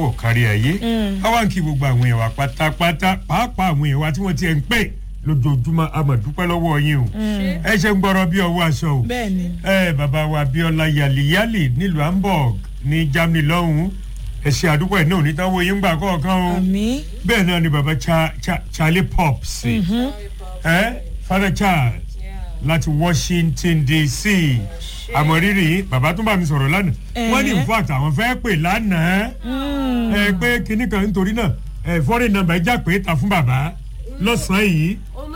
bọ̀ kárí ayé àwa ń kí gbogbo àwọn èèyàn wa pátápátá pàápàá àwọn èèyàn wa tí wọ́n ti ẹ̀ ń pè lójoojúmọ́ a máa dúpẹ́ lọ́wọ́ yín o ẹ ṣe ń gbọ́rọ̀ bí ọwọ́ aṣọ o bẹ́ẹ̀ni ẹ bàbá wa Abíọ́lá yàlíyàlì nílùú Hamburg ní Germany lọ́hùn-ún ẹ ṣe àdúgbò ẹ̀ náà onítàwọ̀ yín gbà kọ̀ọ̀kan o àmì bẹ́ẹ̀ náà ni bàbá Cha- Cha- Charlie Pops ẹ Father Charles láti Washington DC àmọ̀rírì yìí bàbá tó bá mi sọ̀rọ̀ lánàá wọ́n ní in fact àwọn fẹ́ pè lánàá ẹ pé kinní kan nítorí náà ẹ foreign number ẹ já pé ta fún bàbá lọ́sàn-án yìí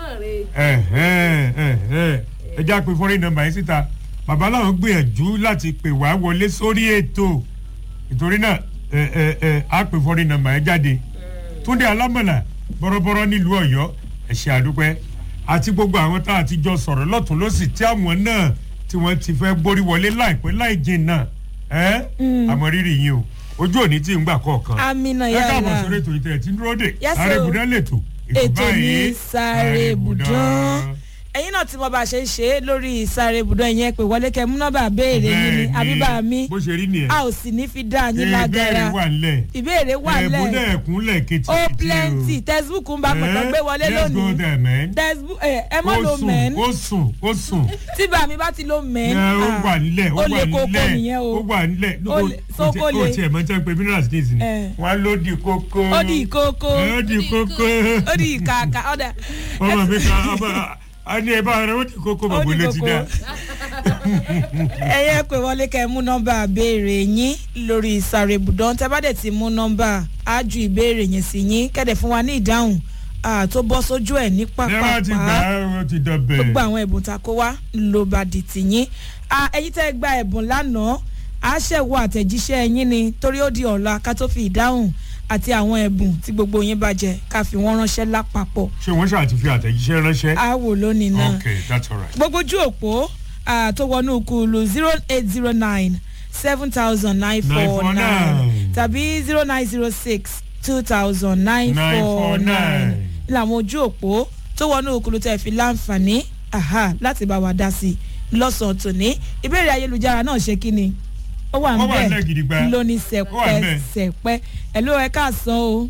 ẹ já pé foreign number yìí síta bàbá làwọn gbìyànjú láti pè wá wọlé sórí ètò ìtorí náà ẹ ẹ ẹ á pè foreign number yẹn jáde túndé alámọ̀là bọ́rọ́bọ́rọ́ nílùú ọ̀yọ́ ẹ ṣé àdúpẹ́ àti gbogbo àwọn tá a ti jọ sọ̀rọ̀ lọ́tún lọ́sì tí àwọn náà tí wọ́n ti fẹ́ borí wọlé láìpẹ́ láì jìnnà ẹ́ àmọ́ rírì yín o ojú òní tí ń gbà kọ̀ọ̀kan amina ẹ káàbọ̀ yàrá sórí ètò ìtẹ̀ tí ń dúró dè Yes, sáré o. ibùdó lètò ètò ní sáré ibùdán ẹ̀yin náà tí mo bá ṣe ń ṣe é lórí sáré ibùdán ìyẹn pé wọlé kẹ mú nọ́mbà béèrè yín ni àbíbá mi bó ṣe rí nìyẹn a ò sì ní fi dá yín ìbéèrè lágara wà ńlẹ̀ ìbéèrè wà ẹ̀bùn lẹ̀ náà ẹ̀kúnlẹ̀ kìtì ó plenty textbook ń bá pẹ̀tọ́ gbé wọlé let's go lónìí there man textbook ẹ ẹ mọ́ ó lo sùn mẹ́n ó sùn ó sùn tí bàmí bá ti lo mẹ́n ẹ ó wà nílẹ̀ ó ó lè wà kókó nílẹ̀ nìyẹn o ó wà nílẹ̀ Ó lè- so kó ó lè- tiẹ̀ mọ́ tẹ́ pé minerals days ni Eh. wọ́n á ló di kókó ó di ìkókó ó di kókó ó di ìkàkà ọ̀dà ọmọ mi kan ọmọ a ní ẹ bá rẹ ó di kókó ó bàbá di ló ti kókó dá ẹyẹ pé wọlé kẹ mú nọ́mbà béèrè yín lórí sáré ibùdó tẹ bá dẹ̀ ti mú nọ́mbà á ju ìbéèrè yẹn sí yín kẹ́dẹ̀ fún wa ní ìdáhùn ah, tó bọ́ sójú ẹ̀ ní ẹ bá ti gbà pápápá á ó ti dọ̀bẹ̀ gbogbo àwọn ẹ̀bùn tá a kó wá ló bá di tìyín Ah, ẹ̀yin tẹ́ gba ẹ̀bùn lánàá á ṣẹ̀wọ́ àtẹ̀jíṣẹ́ yín ni torí ó di ọ̀la ká tó fi ìdáhùn àti àwọn ẹ̀bùn tí gbogbo yín bá jẹ ká fi wọ́n ránṣẹ́ lápapọ̀ ṣé wọ́n ṣáà ti fi àtẹ̀jíṣẹ́ ránṣẹ́ á wò lónìí náà ok that's alright gbogbo ojú òpó ah, tó wọnú kùlù zero eight zero nine seven thousand nine four nine 949. tàbí zero nine zero six two thousand nine four nine 949. làwọn ojú òpó tó wọnú kùlù tẹ̀ fi láǹfààní aha, láti bá wa dá sí i lọ́sàn-án tòní ìbéèrè ayélujára náà ṣe kí ni ó wà Ó wà ń nílẹ̀ gidigba. bẹ̀ lóní Ó wà ńbẹ̀. sẹ̀pẹ́ sẹ̀pẹ́ ẹ̀ ló ẹ káàsán o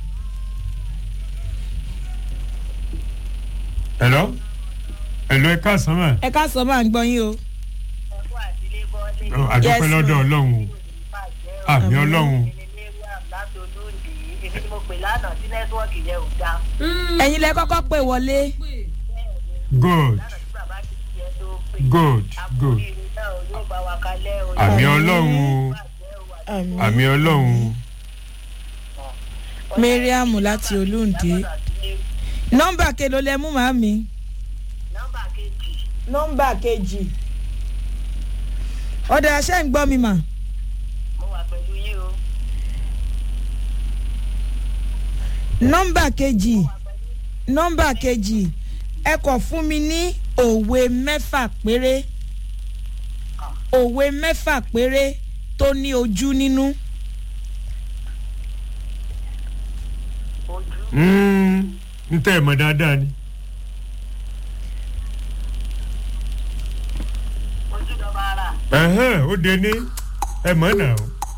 hello hello ẹ káàsán mà ẹ káàsán máa ń gbọ́ yín o. Ó, àdúpẹ́ Yes, lọ́dọ̀ ma'am. ọlọ́run o àmì ọlọ́run ẹ̀yin lẹ kọ́kọ́ pè wọlé good good good àmì ọlọ́run o àmì ọlọ́run o. mariam láti olóńdé nọ́mbà kelo lẹ mú màmí. nọ́mbà kejì. ọ̀dà ṣẹ́ ń gbọ́ mi mà. nọ́mbà kejì nọ́mbà kejì ẹ kọ̀ fún mi ní òwe mẹ́fà péré òwe mẹ́fà péré tó ní ojú nínú. Mm, n tẹ́ ẹ̀ mọ̀ dáadáa ni. Ẹ̀hẹ́n, ó de ní ẹ mọ̀ náà.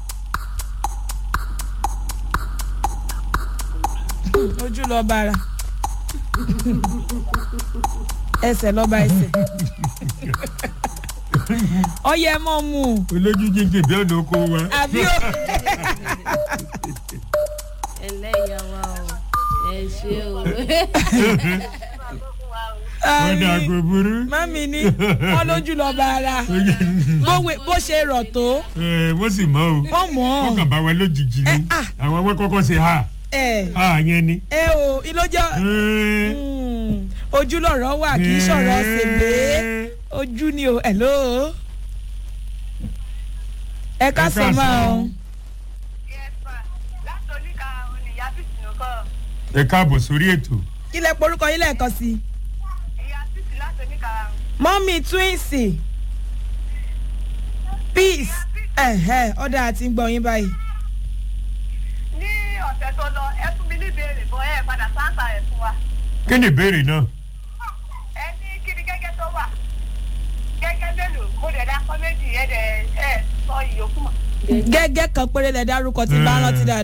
ojú lọ bára ẹsẹ̀ lọ́ba ẹsẹ̀ ọyẹ mọ́ mu olójú jíjìn bí ọ̀nà oko wa. àbí ó ẹlẹ́yà wa o ẹ ṣe o. wọ́n dà kó burú. mami ní wọ́n lójú lọ bára bówe- bó ṣe rọ̀ tó Ẹ, wọ́n sì mọ̀ o. wọ́n mọ̀ wọ́n ọ́ kàn bá wa lójijì Ẹ, ni. ah. àwọn wọ́n kọ́kọ́ ṣe ha ẹ ha yẹn ni. ẹ o ìlójọ́ Ẹ, ojú lọ̀rọ̀ wà kì í sọ̀rọ̀ ṣègbè ẹ, ojú ni o hello ẹ ká sọ máa o ẹ káàbọ̀ sórí ètò. kí lẹ porúkọ yín lẹ́ẹ̀kan sí i. mọ́mí twinsi peace ẹ̀hẹ́ ọ̀dà àti ń gbọ́ yín báyìí. ní ọ̀sẹ̀ tó lọ ẹ fún mi ní ìbéèrè bọ́ ẹ padà sáńsà ẹ̀ fún wa. kí ni ìbéèrè náà. ẹ ní kí ni gẹ́gẹ́ tó wà gẹ́gẹ́ mélòó mo dẹ̀ dá kọ́ méjì ẹ̀ dẹ̀ ẹ̀ sọ ìyókù mọ̀. gẹ́gẹ́ kan péré lẹ dárúkọ tí bá rántí dáadáa.